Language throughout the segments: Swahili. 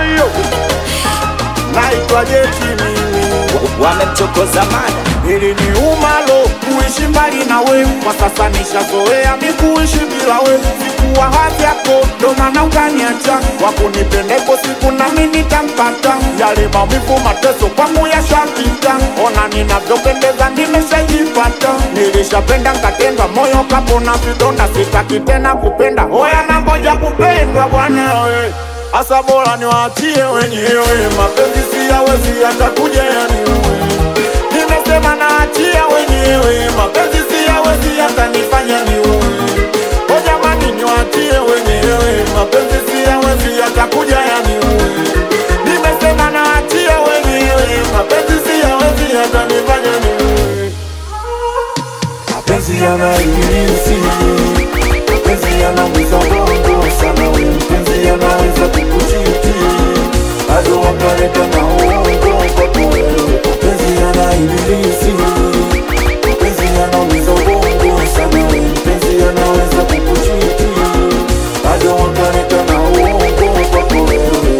hiyo naitwa Jeti mimi wamemchokoza mada ili ni umalo kuishi mbali na we, kwa sasa nishazoea mi kuishi bila we. Sikuwa hadhi yako, ndo maana ukaniacha. Wakunipendeko siku nami nitampata, yale maumivu mateso kwangu yashapita. Ona ninavyopendeza, nimeshajipata. Nilishapenda nkatendwa, moyo kapona vidonda, sitaki tena kupenda. Oya nangoja kupendwa bwana we Asa bora niwaachie wenyewe, mapenzi siyawezi yatakuja yaniue Nimesema naachia wenyewe, mapenzi siyawezi yatanifanya niue. O jamani, niwaachie wenyewe, mapenzi siyawezi yatakuja yaniue. Nimesema naachia wenyewe, mapenzi siyawezi yatanifanya niue. Mapenzi yana ibilisi, mapenzi yanaumiza bongo sana, we mpenzi yanaweza kukuchiti bado wakaleta na uongo kwako wewe. Mapenzi yana ibilisi, mapenzi yanaumiza bongo sana, we mpenzi yanaweza kukuchiti bado wakaleta na uongo kwako wewe.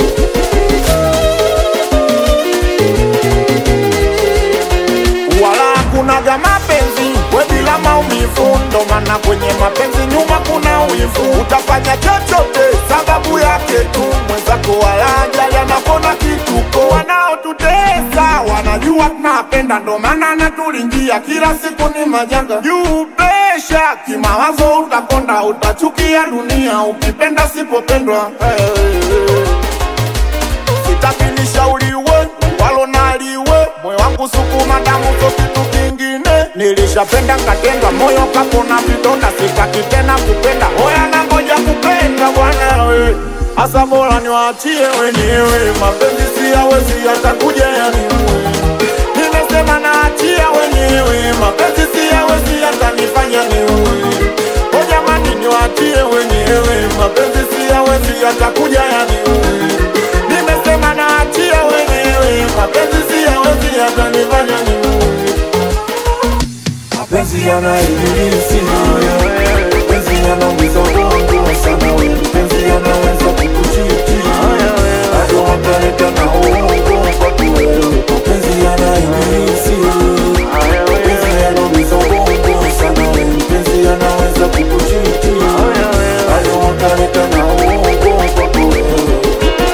wala hakunaga mapenzi we bila maumivu, ndo maana kwenye mapenzi nyuma kuna wivu. Utafanya chochote sababu yake tu, mwenzako wala ajali anapona kituko. Wanaotutesa wanajua tunapenda, ndo maana natulingia kila siku ni majanga juu pesha kimawazo, utakonda utachukia dunia ukipenda sipopendwa hey. Sitaki nishauriwe walo naliwe, moyo wangu sukuma damu so kitu kingine. Nilishapenda nkatendwa, moyo kapona vidonda, sitaki tena kupenda. Oya nangoja kupenda bwana we, asa bora niwaachie wenyewe, mapenzi siyawezi yatakuja yaniue. Nimesema naachia wenyewe, mapenzi siyawezi yatanifanya niue. O jamani, niwaachie wenyewe, mapenzi siyawezi yatakuja yaniue. Nimesema naachia wenyewe, mapenzi siyawezi yatanifanya niue. Mapenzi yana ibilisi, mapenzi yanaumiza bongo sana, we mpenzi yanaweza kukuchiti bado wakaleta na uongo kwako wewe. Mapenzi yana ibilisi, mapenzi yanaumiza bongo sana, we mpenzi yanaweza kukuchiti bado wakaleta na uongo kwako wewe.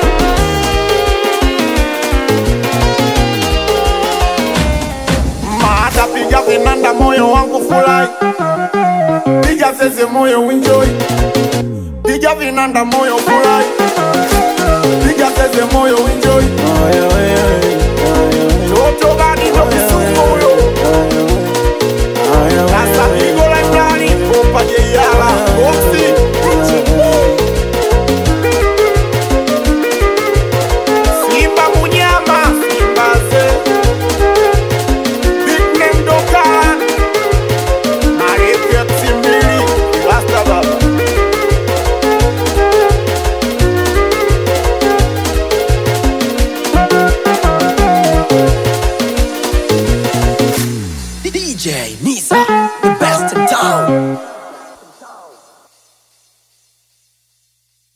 Maata piga vinanda, moyo wangu furahi, piga zeze, moyo enjoy, piga vinanda, moyo furahi, piga zeze, moyo enjoy. Toto gani ndo kisumu huyo?